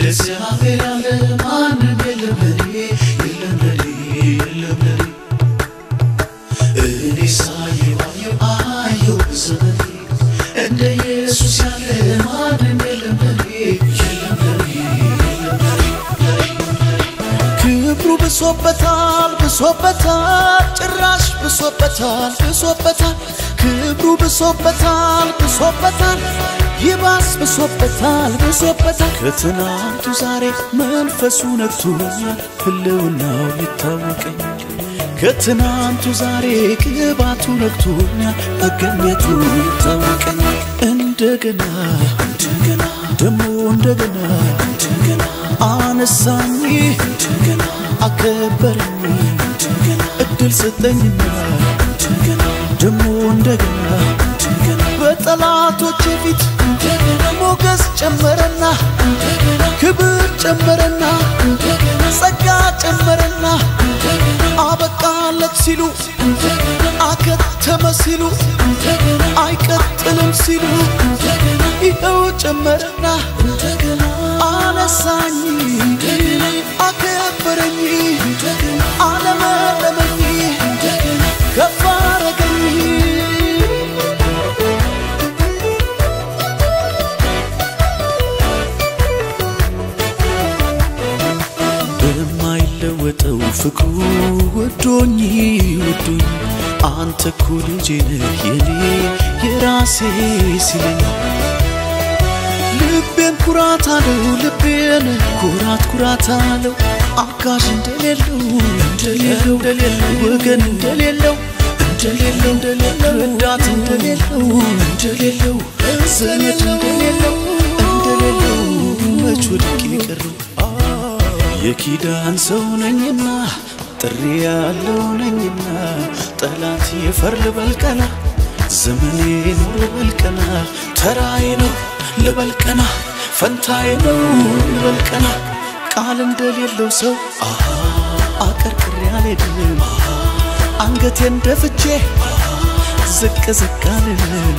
እግዚአብሔር ያለ ማንም የለም ለኔ የለም ለኔ የለም ለኔ እኔ ሳየው አየው አየው በዘመኔ እንደ ኢየሱስ ያለ ማንም የለም ለኔ የለም ለኔ የለም ለኔ ክብሩ ብሶበታል ብሶበታል ጭራሽ ብሶበታል ብሶበታል ክብሩ ብሶበታል ብሶበታል ይባስ ብሶበታል ብሶበታል ከትናንቱ ዛሬ መንፈሱ ነክቶኛል ህልውናው ይታወቀኛል ከትናንቱ ዛሬ ቅባቱ ነክቶኛል መገኘቱ ይታወቀኛል እንደገና እንደገና ደሞ እንደገና እንደገና አነሳኝ እንደገና አከበረኝ እንደገና እድል ሰጠኝና እንደገና ደሞ እንደገና እንደገና በጠላቶቼ ፊት እንደገና ሞገስ ጨመረና እንደገና ክብር ጨመረና እንደገና ጸጋ ጨመረና እንደገና አበቃለት ሲሉ እንደገና አከተመ ሲሉ እንደገና አይቀጥልም ሲሉ እንደገና ይኸው ጨመረና እንደገና አነሳኝ እንደገና አከበረኝ እንደገና አለመለመኝ እንደገና ከፍ አረገኝ በማይለወጠው ፍቅሩ ወዶኝ ወዶኝ አንተ እኮ ልጄ ነህ የኔ የራሴ ሲለኝ ልቤን ኩራት አለው ልቤን ኩራት ኩራት አለው አጋዥ እንደሌለው እንደሌለው እንደሌለው ወገን እንደሌለው እንደሌለው እንደሌለው ረዳት እንደሌለው እንደሌለው ዘመድ እንደሌለው እንደሌለው መች ወድቄ ቀረው የኪዳን ሰው ነኝና ጥሪ ያለው ነኝና ጠላት የፈር ልበልቀና ዘመኔ ነው ልበልቀና ተራዬ ነው ልበልቀና ፈንታዬ ነው ልበልቀና ቃል እንደሌለው ሰው አሃ አቀርቅሬ አልሄድም አንገቴን ደፍቼ ዝቅ ዝቅ አልልም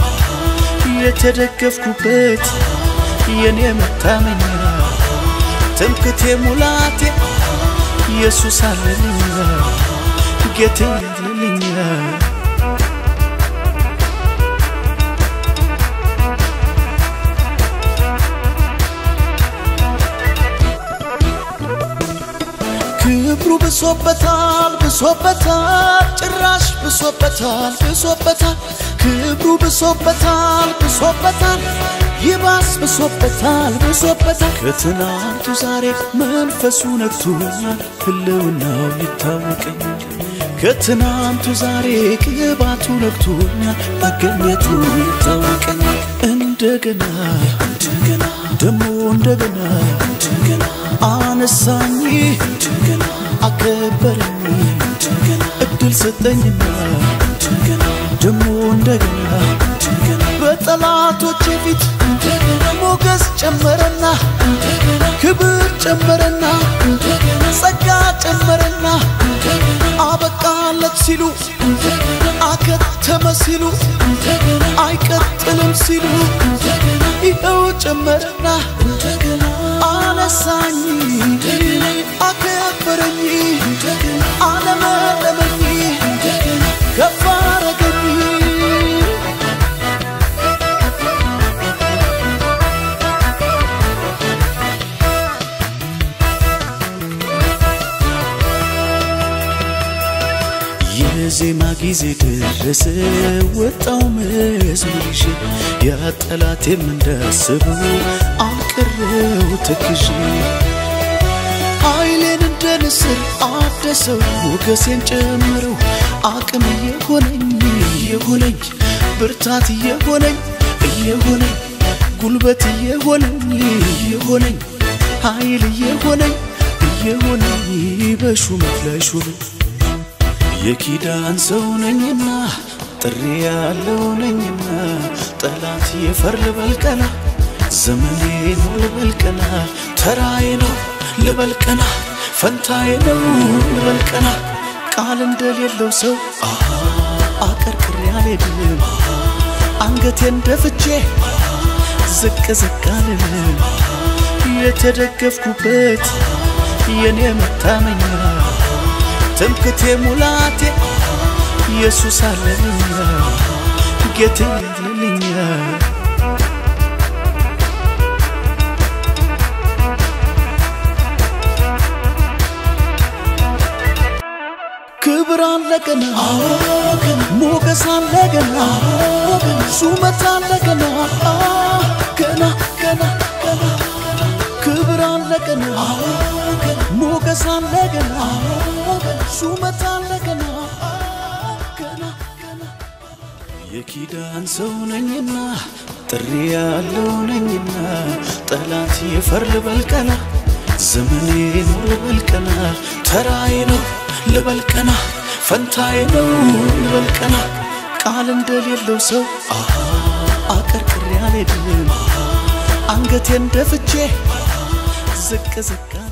የተደገፍኩበት የኔ መታመኛ ትምክቴ ሙላቴ ኢየሱስ አለልኛ ጌቴ አለልኛ ክብሩ ብሶበታል ብሶበታል ጭራሽ ብሶበታል ብሶበታል ክብሩ ብሶበታል ብሶበታል ይባስ ብሶበታል ብሶበታል ከትናንቱ ዛሬ መንፈሱ ነክቶኛል ህልውናው ይታወቀኛል ከትናንቱ ዛሬ ቅባቱ ነክቶኛል መገኘቱ ይታወቀኛል እንደገና እንደገና ደሞ እንደገና እንደገና አነሳኝ እንደገና አከበረኝ እንደገና እድል ሰጠኝና እንደገና ደሞ እንደገና እንደገና በጠላቶቼ ፊት እንደገና ሞገስ ጨመረና እንደገና ክብር ጨመረና እንደገና ጸጋ ጨመረና እንደገና አበቃለት ሲሉ እንደገና አከተመ ሲሉ እንደገና አይቀጥልም ሲሉ እንደገና ይኸው ጨመረና እንደገና አነሳኝ እንደገና አከበረኝ እንደገና አለመለመኝ እንደገና ከፍ አረገኝ የዜማ ጊዜ ደረሰ ወጣው መዝሙር ይዤ ያ ጠላቴም እንዳስበው አልቀረው ተክዤ ኃይሌን እንደ ንስር አደሰው ሞገሴን ጨምረው አቅም እየሆነኝ እየሆነኝ ብርታት እየሆነኝ እየሆነኝ ጉልበት እየሆነኝ እየሆነኝ ኃይል እየሆነኝ እየሆነኝ በሹመት ላይ ሹመኝ የኪዳን ሰው ነኝና ጥሪ ያለው ነኝና ጠላት የፈር ልበልቀና ዘመኔ ነው ልበልቀና ተራዬ ነው ልበልቀና ፈንታዬ ነው ልበልቀና ቃል እንደሌለው ሰው አሃ አቀርቅሬ አልሄድም አንገቴን ደፍቼ ዝቅ ዝቅ አልልም የተደገፍኩበት የኔ መታመኛ ትምክቴ ሙላቴ ኢየሱስ አለልኛ ጌቴ አለልኛ ክብር አለ ገና ሞገስ አለ ገና ሹመት አለ ገና ገና ገና ገና ክብር አለ ገና ሞገስ አለ ገና ሹመት አለ ገና ገና ገና የኪዳን ሰው ነኝና ጥሪ ያለው ነኝና ጠላት ይፈር ልበልቀና ዘመኔ ነው ልበልቀና ተራዬ ነው ልበልቀና ፈንታዬ ነው ልበልቀና ቃል እንደሌለው ሰው አሃ አቀርቅሬ አልሄድም አንገቴን ደፍቼ ዝቅ ዝቅ